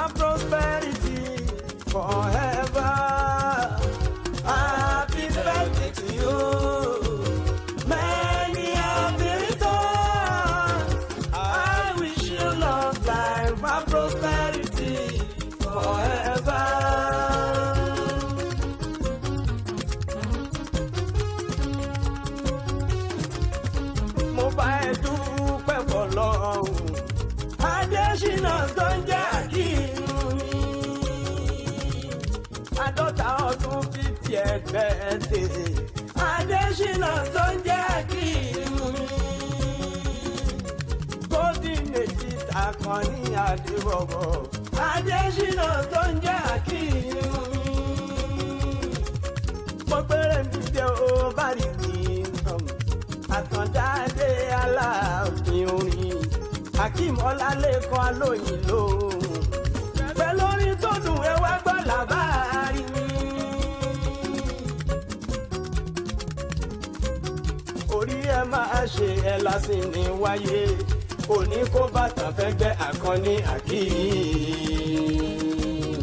and prosperity forever. Happy birthday to you. Many happy returns. I wish you long life and prosperity forever. mo bá ẹ dúpẹ́ fọlọ́run adésínà tó ń jẹ́ àkínú mi àádọ́ta ọdún fífi ẹgbẹ́ tèè adésínà tó ń jẹ́ àkínú mi golden èjì takàn ní àdébọ̀bọ̀ adésínà tó ń jẹ́ àkínú mi mo gbére mi dé o bá rí mi nǹkan àtàndáde aláàfin orin akeem ọlálẹ́kan alóyin lóhùn pẹ̀lú orin tó dùn ẹ wá gbọ́ làbárí mi. orí ẹ máa ṣe ẹ lásìn ní wáyé òní kó bàtà fẹ́ gbẹ́ àkànní akeem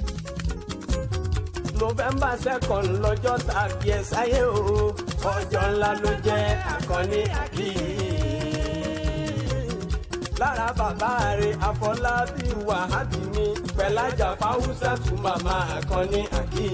november second lọ́jọ́ tàbí ẹ sáyé o ọjọ́ ńlá ló jẹ́ àkànní àkì. lára bàbá rẹ̀ àfọlábí wàhábì mi pẹ̀lájà fáwùsà tún màmá àkànní àkì.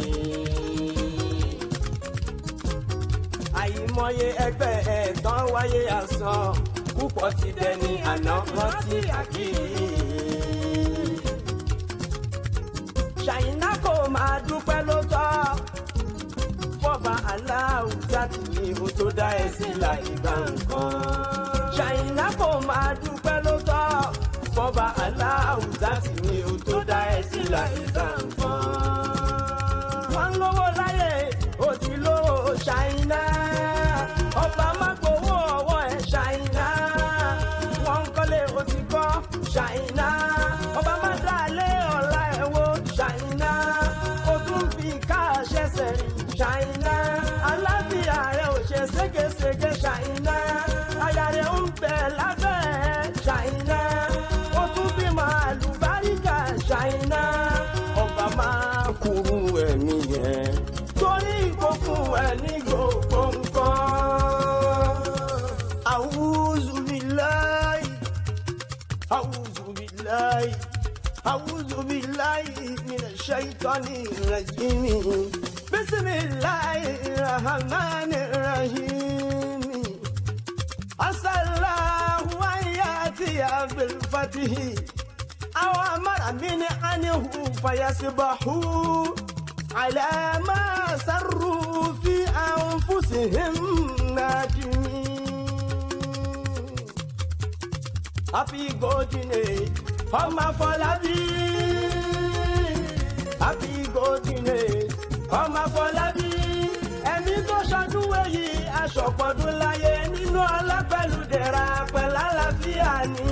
àyìmọye ẹgbẹ́ ẹ̀tàn wáyé àsán púpọ̀ ti dẹni àná rántí àkì ṣàyínà kò máa dúpẹ́ ló tọ́ fọba aláwùjá tì ní o tó dá ẹ sí làyígbà nǹkan. ṣàyínà kò máa dúpẹ́ ló tọ́ fọba aláwùjá tì ní o tó dá ẹ sí làyígbà nǹkan. wọ́n ń lówó láyé ó ti lówó ṣàyínà ọba má gbowó ọwọ́ ẹ̀ ṣàyínà wọ́n ń kọ́lé ó ti kọ́ ṣàyínà ọba má dá lé ọ̀la ẹ̀ wo ṣàyínà ó tún fi ká ṣẹ̀ṣẹ̀ rìn ṣàyínà aláfíà rẹ̀ ò ṣe ségesège ṣàyínà aya rẹ̀ ń bẹ̀ lábẹ́ ẹ̀ ṣàyínà ó tún bímọ àlùbáríkà ṣàyínà ọba máa kúrú ẹ̀mí yẹn torí kò fún ẹ ní gbogbo nǹkan. àwùjọ mi láì. أعوذ بالله أعوذ بالله من الشيطان الرجيم بسم الله الرحمن الرحيم عسى الله أن يأتي بالفتح أو أمر من عنه فيصبحوا على ما سروا في أنفسهم نادمين happy golden age ọmọ afọlábí happy golden age ọmọ afọlábí ẹni tó ṣọdún èyí aṣọpọ̀dún láyé nínú ọlá pẹ̀lú dẹ̀ra pẹ̀lú àlàáfíà ní.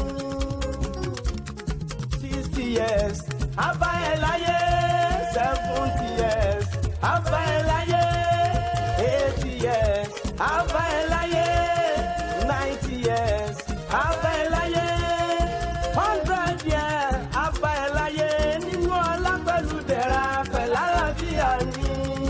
sixty years abá ẹ láyé seventy years abá ẹ láyé eighty years abá ẹ láyé ninety years abá ẹ láyé hundred years abá ẹ láyé nínú ọlá pẹ̀lú dẹ̀ra pẹ̀lú àlàáfíà ní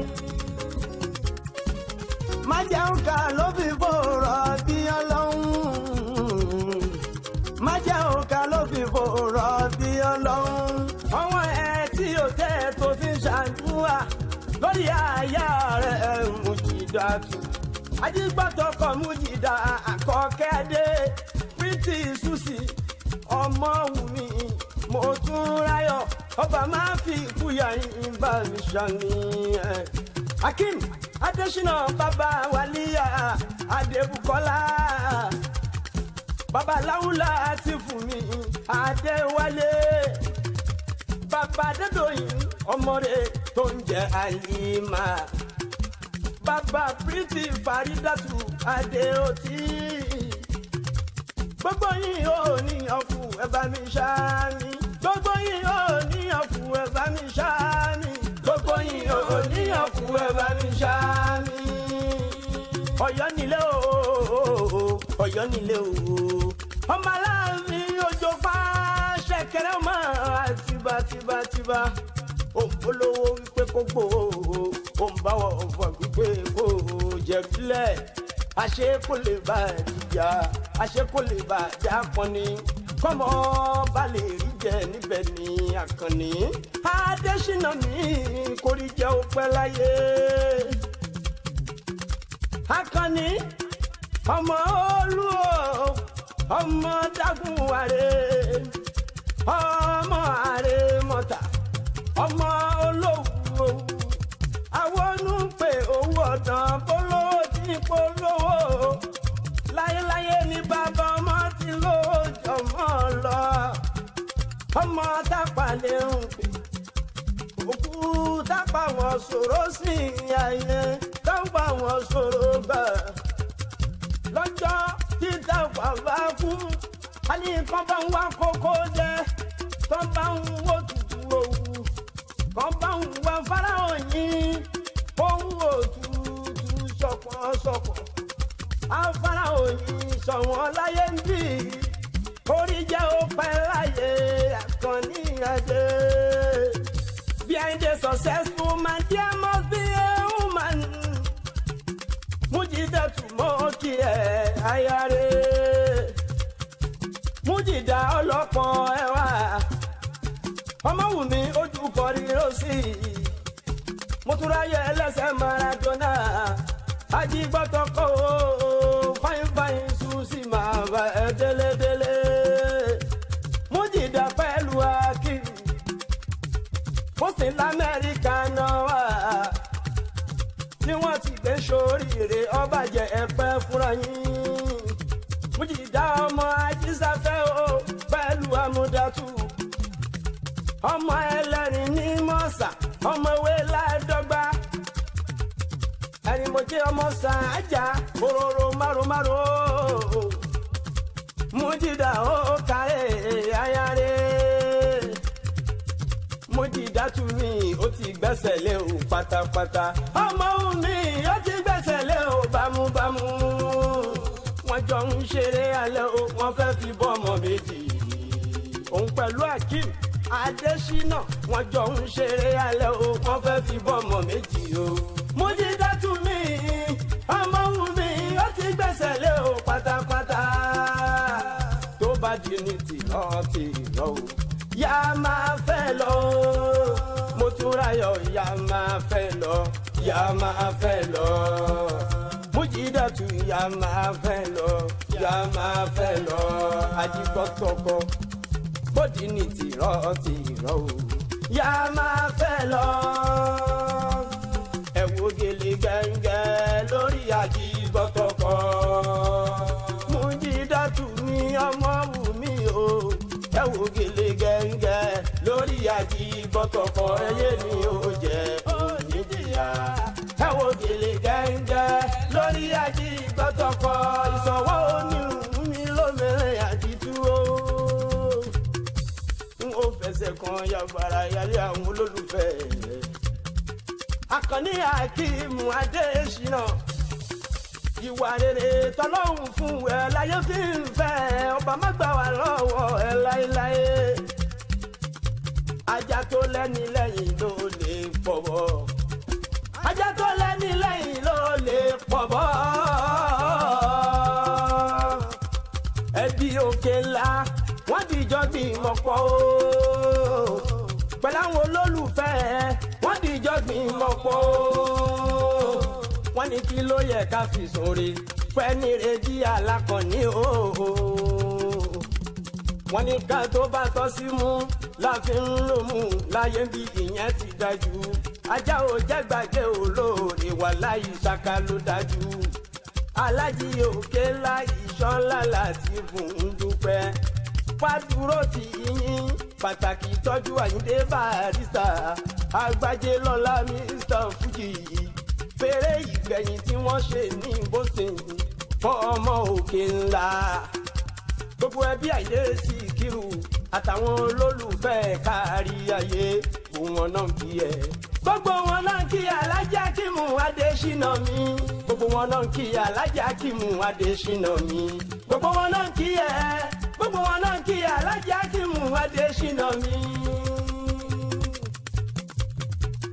má jẹun ká ló fi fòrọ̀ bí ọlọ́run má jẹun ká ló fi fòrọ̀ bí ọlọ́run ọwọ́ ẹ tí o tẹ́ tó fi ń ṣàdúrà lórí àyà rẹ̀ mùjìdá tù ajígbàtọkọ mùjìdá àkọ́kẹ́dé pírítì ṣùṣì ọmọ wùmí mo tún ráyọ̀ ọba máa fi ìkúyà yín bá mi ṣàníyàn akim adesina baba waliya adebukola baba lawula ti fún mi adéwálé baba adédọyìn ọmọdé tó ń jẹ àlìmá baba priti faridatu adéotí gbogbo yín ò ní ọkù ẹ bá mi ṣáá mi gbogbo yín ò ní ọkù ẹ bá mi ṣáá mi gbogbo yín ò níyàn kú ẹ bá mi ṣá mi. Ọ̀yọ́ nílé o Ọ̀yọ́ nílé o ọmọ aláàfin ojú pa ṣẹ̀kẹ̀rẹ̀ ọmọ tẹríba òǹpolówó wípé kó gbòó òǹbáwọ̀ ọ̀fọ̀ wípé kó jẹ̀bílẹ̀ àṣé kò lè bá ìjà àṣé kò lè bá ìjà kọ́ni kọ́mọ bá lè rí jẹ níbẹ̀ ní àkànní adésínà mi kò rí jẹ́ òpẹ́ láyé akànní ọmọ olú o ọmọ dágùn àrè ọmọ àrè mọ́ta ọmọ olówó àwọn onúpè owó ọ̀dàn polówó tí polówó láyéláyé ní bàbá ọmọ tí ló jọmọ lọ ọmọ tápà lè ń pè òkú tápà wọn sọ̀rọ̀ sí ayé tápà wọn sọ̀rọ̀ bẹ́ẹ̀ lọ́jọ́ tí tápà bá kú a ní kán bá ń wá kókó jẹ kán bá ń wó tutù òwú kán bá ń wá fáráhàn yín ohun òtútù sọ̀pọ̀sọ̀pọ̀ afárá òyìn sọ̀wọ́n láyé ń bì orí jẹ́ òpẹ́ láyé àkànní adé. Behind a successful man there must be a woman. Mújídà túmọ̀ kí ẹ̀ ayáre. Mújídà ọlọ́pọ̀ ẹwà. Ọmọwùmí ojú kọrí lọ́sí. Mo tún ráyè ẹlẹ́sẹ̀ Maradona ajigbọtọkọ fain fain susi máa bá ẹ délédélé mújìdá pẹ̀lú akim ó sì lamẹ́ríkà náà wá tí wọ́n ti gbé sóríire ọba jẹ ẹ̀pẹ́ fúnra yín mújìdá ọmọ ajísáfẹ́ o pẹ̀lú amúdátù ọmọ ẹlẹ́rìn ní mọ́sà ọmọ ewé ládọ́gba ẹni mo jẹ́ ọmọ sàájà òróró márùmárù mújìdá ó kárẹ̀ ayáre mújìdá tún mi ó ti gbẹ́sẹ̀ lé o pátápátá ọmọ mi ó ti gbẹ́sẹ̀ lé o bámúbámú wọ́n jọ ń ṣeré alẹ́ o wọ́n fẹ́ fi bọ́ ọmọ méjì òun pẹ̀lú akeem adésínà wọ́n jọ ń ṣeré alẹ́ o wọ́n fẹ́ fi bọ́ ọmọ méjì o mújídá tún mi ọmọ wù mí ó ti gbẹ́sẹ̀ lé o pátápátá tó bá di ní tìlọ́ tìlọ́ o yá máa fẹ́ lọ mo tún ráyọ̀ yá máa fẹ́ lọ yá máa fẹ́ lọ mújídá tún yá máa fẹ́ lọ yá máa fẹ́ lọ ajígbọ́tọ̀kọ bódì ní tìrọ̀ tìrọ̀ o yá máa fẹ́ lọ ẹ wo gèlè gẹ́ngẹ́ lórí àjígbọ́tọ̀kọ. Mújídátù mi ọmọ wù mí o ẹ wo gèlè gẹ́ngẹ́ lórí àjígbọ́tọ̀kọ ẹyẹ ni ó jẹ oníjìyà. ẹ wo gèlè gẹ́ngẹ́ lórí àjígbọ́tọ̀kọ ìsọ̀wọ́ onírun mi lómìnirin àdìtú o. n ò fẹsẹ̀ kan yàgbára yálé àwọn olólùfẹ́ rẹ̀ akànní akíìmù adésínà ìwà rere tọlọ́hún fún ẹ láyé fi ń fẹ́ ọba má gbà wá lọ́wọ́ ẹ láéláé ajá tó lẹ́ni lẹ́yìn ló lè pọ̀ bọ́ ajá tó lẹ́ni lẹ́yìn ló lè pọ̀ bọ́ ẹbí òkè ńlá wọ́n dìjọ́ gbìmọ̀ pọ̀ o pẹ̀lú àwọn olólùfẹ́ wọ́n dìjọ́ gbìmọ̀ pọ̀ o wọ́n ní kí ló yẹ ká fi sóore fẹ́ni rèéjì alákọ̀ọ́ni o wọ́n ní ká tó bá tọ́ sí mú láfi ń lò mú láyé bí ìyẹn ti dájú ajá ò jẹ́ gbàgbé olóore wà láyé ṣáká ló dájú alájí òkè ńlá ìṣọ́nlá láti fún un dúpẹ́ fàdúró ti yín pàtàkì tọ́jú àyíndé barista àgbájé lọ́la mr fuji fèrè ìgbẹ̀yìn tí wọ́n ṣe ní boston fọ́ ọmọ òkè ńlá gbogbo ẹbí àyè sí kírù àtàwọn olólùfẹ́ kárí ayé òun wọn náà kí ẹ. gbogbo wọn náà kí alájà kímù adésínà mi gbogbo wọn náà kí alájà kímù adésínà mi gbogbo wọn náà kí ẹ gbogbo wọn náà kí alájà kímù adésínà mi.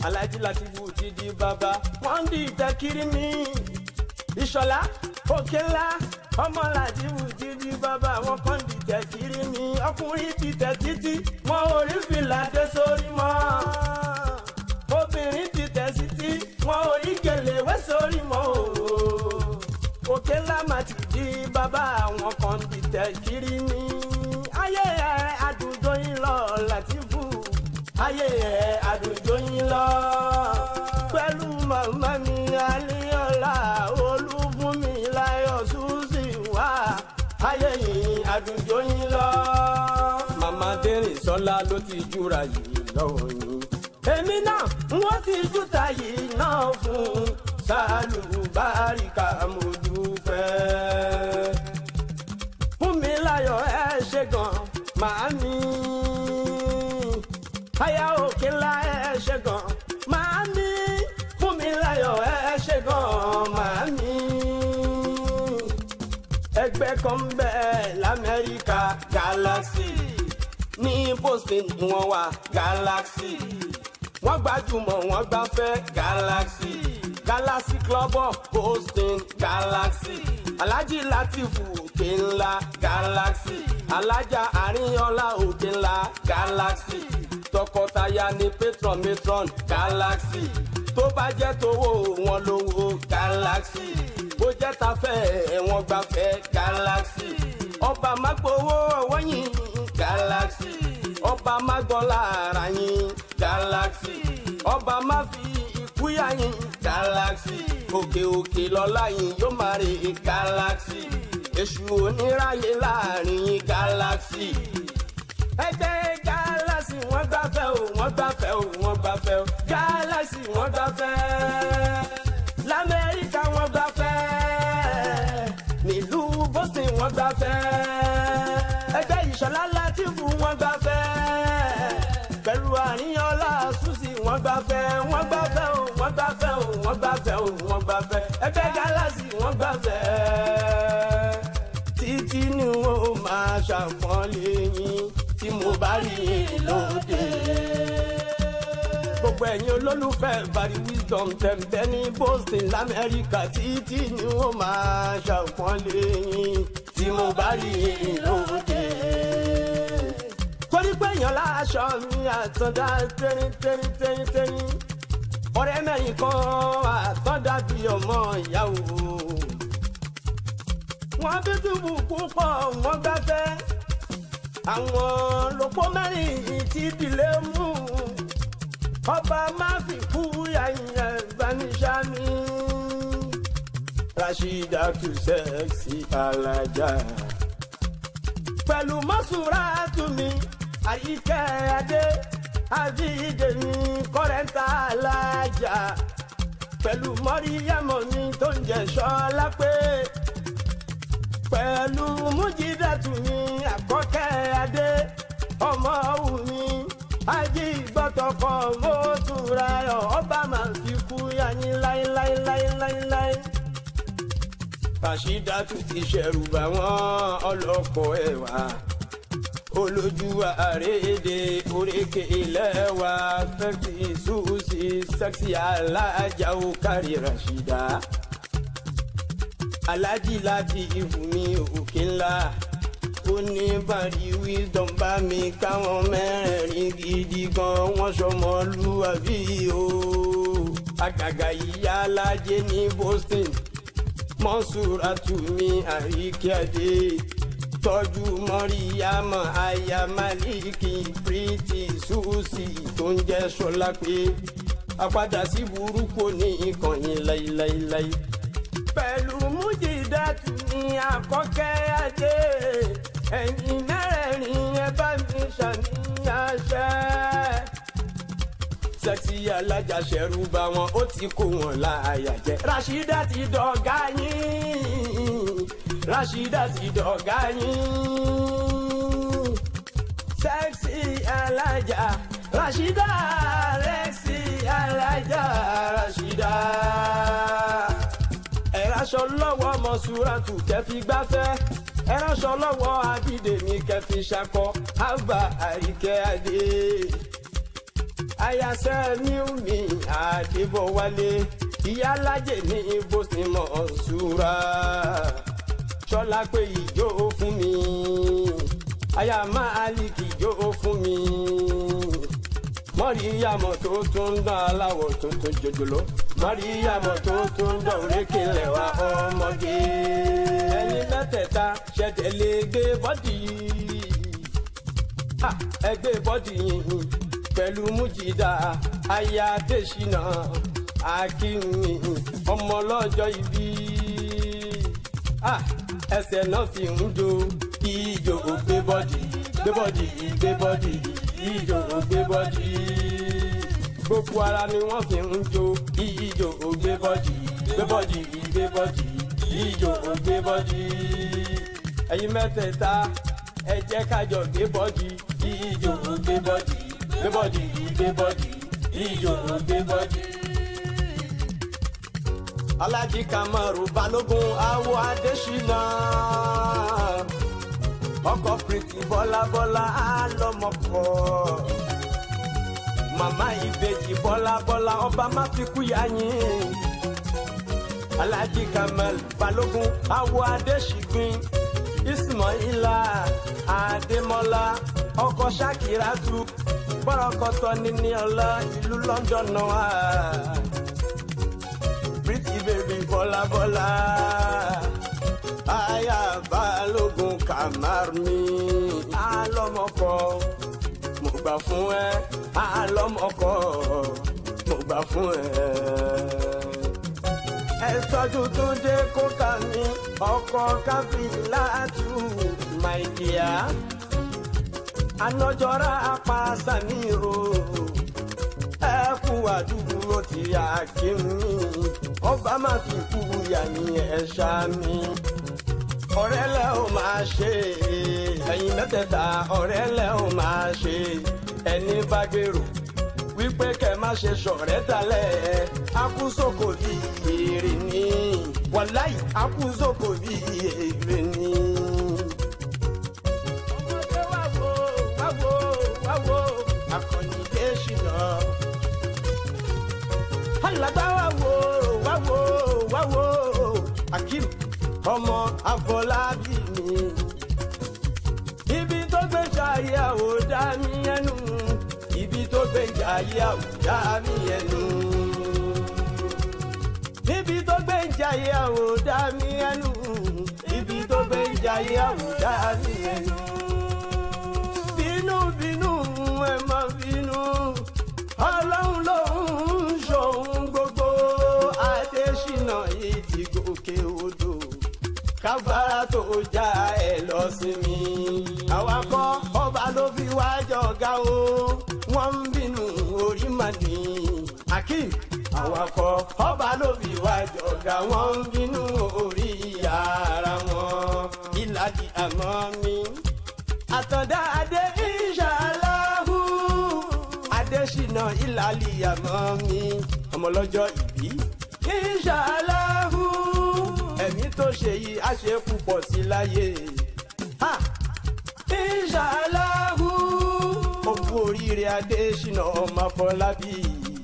alájí Látìfù ti di bàbá wọ́n ń di ìtẹ́kiri mi ìṣọ̀lá òkè ńlá ọmọ Látìfù ti di bàbá wọn kàn di ìtẹ́kiri mi ọkùnrin ti tẹ̀ títí wọn ò rí fìlà dé sórí mọ́ obìnrin ti tẹ̀ títí wọn ò rí gèlè wé sórí mọ́ o òkè ńlá má ti di bàbá àwọn kan di ìtẹ́kiri mi ayé ẹ̀ àdùjọ yín lọ Látìfù ayé ẹ̀ àdùjọ yín lọ pẹ̀lú màmá mi alíọ́lá olúfúnmi láyọ̀ ṣùṣì wá ayé yìí àdùjọ yín lọ. màmá dérè sọlá ló ti júra yìí lọ́wọ́ yín. èmi náà wọ́n ti júta yìí náà fún sálùbáríkà mo dúpẹ́. fún mi láyọ̀ ẹ ṣe gan màámi aya òkè ńlá ẹ ṣe gan màámi fún mi láyọ̀ ẹ ṣe gan màámi. ẹgbẹ́ kan ń bẹ lamẹ́ríkà galaxy ní boston ni wọ́n wà galaxy wọ́n gbajúmọ̀ wọ́n gbafẹ́ galaxy galaxy club of boston galaxy alhaji latifu òkè ńlá galaxy alájà àríyànlá òkè ńlá galaxy tọkọtaya ní patron matron galaxy tó bá jẹ́ tówó wọn lówó galaxy bó jẹ́ tafẹ́ wọn gbafẹ́ galaxy ọba mágbówó ọwọ́ yín galaxy ọba mágbọ́n lára yín galaxy ọba má fi ikú yá yín galaxy òkè òkè lọ́lá yín yóò máa rè galaxy èṣù oníráyè láàrin yín galaxy ẹgbẹ́ galaxy wọ́n gbafẹ́ o wọ́n gbafẹ́ o wọ́n gbafẹ́ o galaxy wọ́n gbafẹ́ lamẹ́ríkà wọ́n gbafẹ́ nílùú boston wọ́n gbafẹ́ ẹgbẹ́ ìṣọ̀lá látìfù wọ́n gbafẹ́ pẹ̀lú àríyànlá ṣùṣì wọ́n gbafẹ́ wọ́n gbafẹ́ o wọ́n gbafẹ́ o wọ́n gbafẹ́ o wọ́n gbafẹ́ ẹgbẹ́ galaxy wọ́n gbafẹ́ títí ni wọn ò máa ṣàpọ́nlé yín tí mo bá rí yín lóde. gbogbo ẹ̀yin olólùfẹ́ bari wisdom tẹ̀m̀bẹ́ ní boston lamẹ́ríkà títí ni wọ́n máa ṣàpọ́nlé yín tí mo bá rí yín lóde. torí pé èèyàn láṣọ mi àtọ̀dá tẹ́rín tẹ́rín tẹ́rín tẹ́rín ọ̀rẹ́ mẹ́rin kan àtọ̀dá bíi ọmọ ìyàwó wọ́n bí túbú púpọ̀ wọ́n gbáfẹ́ àwọn lòpọ̀ mẹ́rin tí ìdílé mú ọba má fi kú yàyàn gbanisami Rashida tù sẹ́ẹ̀sì alájà pẹ̀lú mọ́sùrá tù mí àyíkẹ́ adé àbídèmí kọ́rẹ́ńtà alájà pẹ̀lú mọ́ríyámọ̀ mi tó ń jẹ́ sọ́lá pé pẹ̀lú mújídàtú mi àkọ́kẹ́ adé ọmọ wù mí ají gbọ́tọ̀kọ̀ mọ́túnra ẹ̀ ọba máa fi kú yanyin láéláéláéláéláé. Rashidatu ti ṣẹ̀rù bá wọn ọlọ́kọ̀ ẹ̀wà olójú àrédè oríkè ilẹ̀ wa fẹ́ẹ́fì ṣùṣì sẹ́ksì alájà ó kárí Rashida alájí láti ìfúnmi òkè ńlá ó ní bàrí wisdom bá mi káwọn mẹ́rẹ̀ẹ̀rin gidi gan wọ́n sọmọlúwàbí o àgàgà ìyá alájẹ ní Boston mọ́sùràtù mi àríkíadé tọ́jú mọ́ríyámọ̀ aya maliki pretty susi tó ń jẹ́ sọlá pé àpadà sí burúkú ní ìkànnì láíláíláí pẹ̀lú mújìdátù ní àkọ́kẹ́ adé ẹ̀yin mẹ́rẹ̀ẹ̀rin ẹ bá mi ṣàníyàn ṣẹ́. sẹ́ksì alájà ṣẹ̀rù bá wọn ó ti kó wọn láàyà jẹ́. Rashida ti dọ̀gá yín Rashida ti dọ̀gá yín sẹ́ksì alájà Rashida rẹ́ksì alájà Rashida ẹ̀ránṣọ lọ́wọ́ mọ̀súrátù kẹfì gbáfẹ́ ẹ̀ránṣọ lọ́wọ́ abídèmí kẹfì ṣakọ àgbà àríkẹ́ adé ayasẹ́ mi ò mi àdébọ̀wálé ìyálájẹ ní bóṣìmọ̀ ṣúra ṣọlá pé ìjó fún mi aya máàlìkì ìjó fún mi mọ́ríyàmọ̀ tó tún ń dán aláwọ̀ tuntun jòjòló mọ́ríyàmọ̀ tó tún ń dán òrékèlè wa ọmọge ẹ̀yin mẹ́tẹ̀ẹ̀ta ṣẹ̀tẹ̀lé gbé bọ́dì Ah, ẹgbẹ́ bọ́dì yìí pẹ̀lú mújìdá aya adésínà akínmi ọmọ ọlọ́jọ́ ìbí Ah, ẹsẹ̀ náà fi ń jó ìjò gbé bọ́dì gbé bọ́dì gbé bọ́dì ìjò gbé bọ́dì gbogbo ara ni wọ́n fi ń jó ìjò gbé bọ́dì gbé bọ́dì gbé bọ́dì ìjò gbé bọ́dì ẹ̀yin mẹ́tẹ̀ẹ̀ta ẹ jẹ́ kájọ gbé bọ́dì ìjò gbé bọ́dì gbé bọ́dì gbé bọ́dì ìjò gbé bọ́dì. Alájí Kamaru Balógun awo Adésínà ọkọ̀ pìrìtì bọ́lábọ́lá álọ́mọkọ̀ màmá ìbejì bọ́lábọ́lá ọba má fi kú yá yín Alájí Kamal Balógun awo Adéṣígbìn Ismaila Adémọ́lá ọkọ̀ Ṣakiratu bọ́rọ̀kọ̀tọ̀ níní ọlá ìlú London náà pretty baby bọ́lábọ́lá aya balógun kamar mi alọ́mọkọ mo gbà fún ẹ alọ́mọkọ mo gbà fún ẹ. ẹ tọ́jú tó dé kókà mi ọkọ̀ káfíńláàtú my dear anọjọra apàṣà ní o ẹ kú àdúgbò tí a kí mi ọba má fi kú yà ní ẹ̀ṣá mi ọ̀rẹ́ lẹ́ ò máa ṣe ẹ̀yin mẹ́tẹ̀ẹ̀ta ọ̀rẹ́ lẹ́ ò máa ṣe ẹni bá gbèrò wípé kẹ́ má ṣe ṣọ̀rẹ́ dalẹ̀ akúsòkò bí èrè ni wàláì akúsòkò bí èrè ni. ọmọdé wá wo wá wo wá wo akọni dé ṣìnà alàgbà wá wo wá wo wá wo akim ọmọ afọlábí mi ibi tó gbé ṣayé àwòdá mi ẹnu ibi tó gbé ṣayé àwòdá mi ẹnu ibi tó gbé ṣayé àwòdá mi ẹnu ibi tó gbé ṣayé àwòdá mi ẹnu bínú bínú ẹ má bínú ọlọ́run ló ń ṣòun gbogbo adésínà yìí ti gòkè odò káfárá tó já ẹ lọ sí mi. àwa kọ́ ọba ló fi wá jọ̀gá o wọ́n ń bínú orí màdì. akeem àwa kọ́ ọba ló fi wá jọ̀gá wọ́n ń bínú orí ara wọn. ìlàjì àmọ́ mi. àtọ̀dá adé ìṣàlàhù adésínà ìlàlì àmọ́ mi. ọmọlọ́jọ́ ìbí ìṣàlàhù ẹ̀mí tó ṣe yìí á ṣe púpọ̀ sí láyé. Ha! Ìṣàláhù òkú oríire Adésínà ọmọ Afọlábí.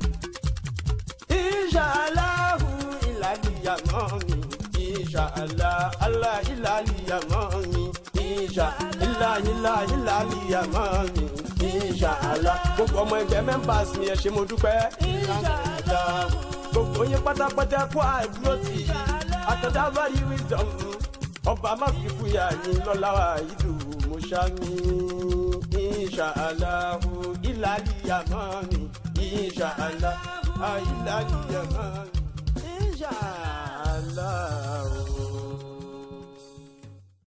Ìṣàláhù ìlàlíyàmọ́ mi. Ìṣàlá alá ìlàlíyàmọ́ mi. Ìṣà ìlà ìlà ìlàlíyàmọ́ mi. Ìṣàlá gbogbo ọmọ ẹgbẹ́ members mi ẹ ṣé mo dúpẹ́. Ìṣàlá gbogbo yín pátápátá kó àdúró tì í àtọ̀dá báyìí wisdom ọba má fi fúyà yín lọ́la ìlú mọ́ṣámi inṣàláhu ìlàlíyàmọ́ mi inṣàlá ìlàlíyàmọ́ mi inṣàláhu.